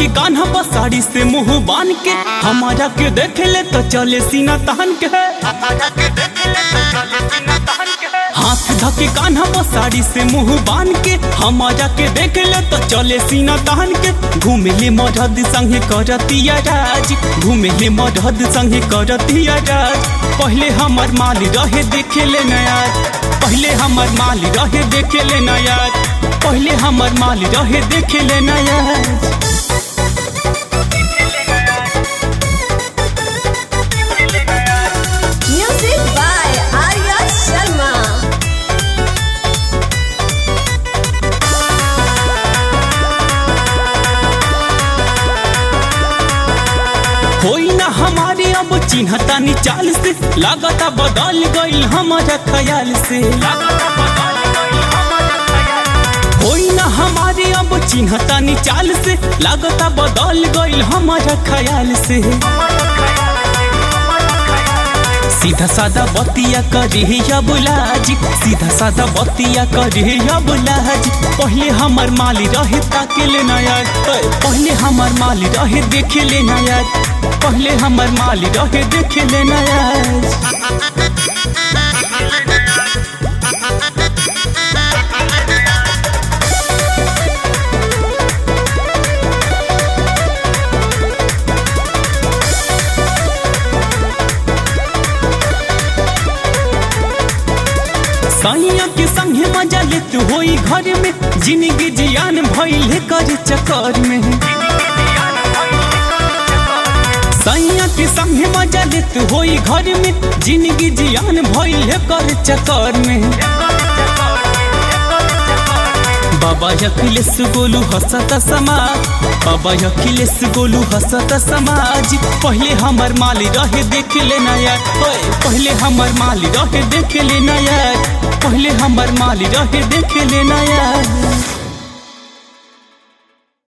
धके कान्हा पर साड़ी से मुंह बान के हमारा के देखे ले तो चले सीना तहन के हाथ धके कान्हा पर साड़ी से मुंह बान के हमारा के देखे ले तो चले सीना तहन के घूमे ले मरहद संगे करतिया राज घूमे ले मरहद संगे करतिया राज पहले हमर माल रहे देखे ले नया पहले हमर माल रहे देखे ले नया पहले हमर माल रहे देखे ले नया Music by Arya Sharma. होई ना हमारे अब चिन्हता नी चाल से लागता बदल गईल हमारा ख्याल से होई ना हमारे अब चिन्हता नी चाल से लागता बदल गईल हमारा ख्याल से सीधा सादा बतिया करे या बुलाज सीधा सादा बतिया करे या बुलाज पहले हमर माली रहे ताके ले यार पहले हमर माली रहे देखे ले यार पहले हमर माली रहे देखे ले यार सैया के संगे मजा लेत होई घर में जिंदगी जियान भइले कर चक्कर में सैया के संगे मजा लेत होई घर में जिंदगी जियान भइले कर चक्कर में बाबा अखिलेश गोलू हंसत समाज बाबा अखिलेश गोलू हंसत समाज पहले हमर माली रहे देख ले नया पहले हमर माली रहे देख ले नया पहले हमर माली रहे देख ले नया